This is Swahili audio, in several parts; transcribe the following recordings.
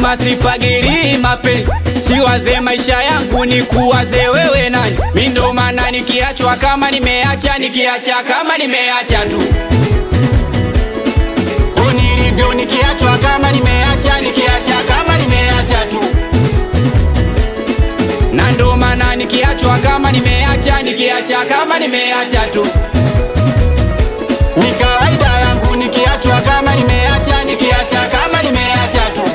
Nasema sifagiri mapenzi, siwaze maisha yangu ni kuwaze wewe nani. Mi ndo maana nikiachwa kama nimeacha, nikiacha kama nimeacha tu nilivyo, nikiachwa kama nimeacha, nikiacha kama nimeacha tu na ndo maana nikiachwa kama nimeacha, nikiacha kama nimeacha tu ni kawaida yangu nikiachwa kama nimeacha, nikiacha kama nimeacha tu.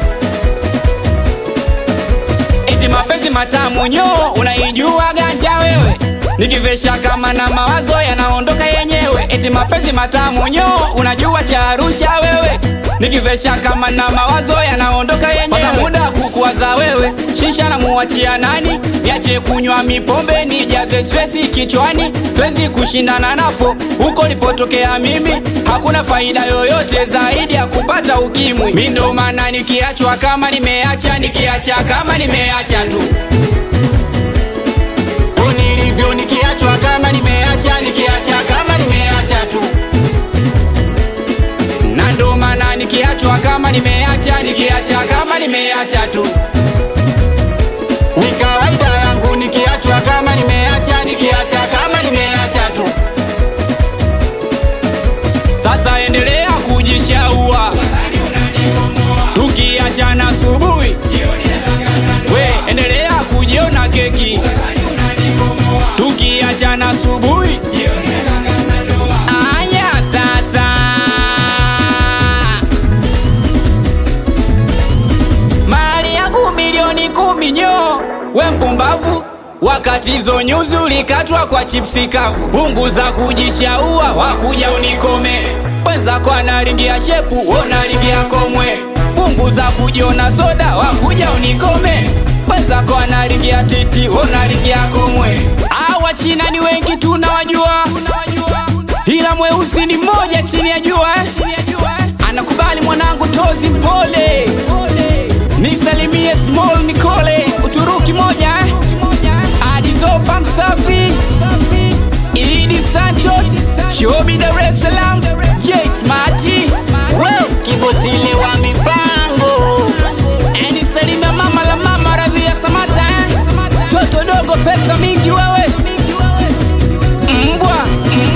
Eti mapenzi matamu nyo, unaijua ganja wewe, nikivesha kama na mawazo yanaondoka yenyewe. Eti mapenzi matamu nyo, unajua cha Arusha wewe, nikivesha kama na mawazo yanaondoka yenyewe. Pata muda kukuwaza wewe, shisha na muachia nani? Niache kunywa mipombe, nijaze stresi kichwani, twezi kushindana napo huko nilipotokea mimi, hakuna faida yoyote zaidi ya kupata ukimwi. Mi ndo maana nikiachwa kama nimeacha, nikiacha kama nimeacha tu nilivyo, nikiachwa kama nimeacha, nikiacha kama nimeacha tu na ndo maana nikiachwa kama nimeacha, nikiacha kama nimeacha tu ni kawaida yangu nikiachwa kama nimeacha, nikiacha kama nimeacha tu. Sasa endelea kujishaua, tukiachana asubuhi, we endelea kujiona keki, tukiachana asubuhi. Aya sasa mali yangu milioni kumi nyo, we mpumbavu, wakati hizo nyuzi ulikatwa kwa chipsi kavu. Punguza kujishaua, wakuja unikome, wenzako analingia shepu, unalingia komwe. Punguza kujiona soda, wakuja unikome, wenzako analingia titi, unalingia komwe. Awa China ni wengi tunawajua, ila mweusi ni mmoja chini ya jua eh? Anakubali mwanangu tozi mpole nisalimie small Nicole Uturuki moja eh? Adizopa Msafi Idi Santos Shobi Dar es Salaam J Smarty Kibotile wa mipango Nisalimia mama la mama Radhia Samata eh? Toto dogo pesa mingi wewe Mbwa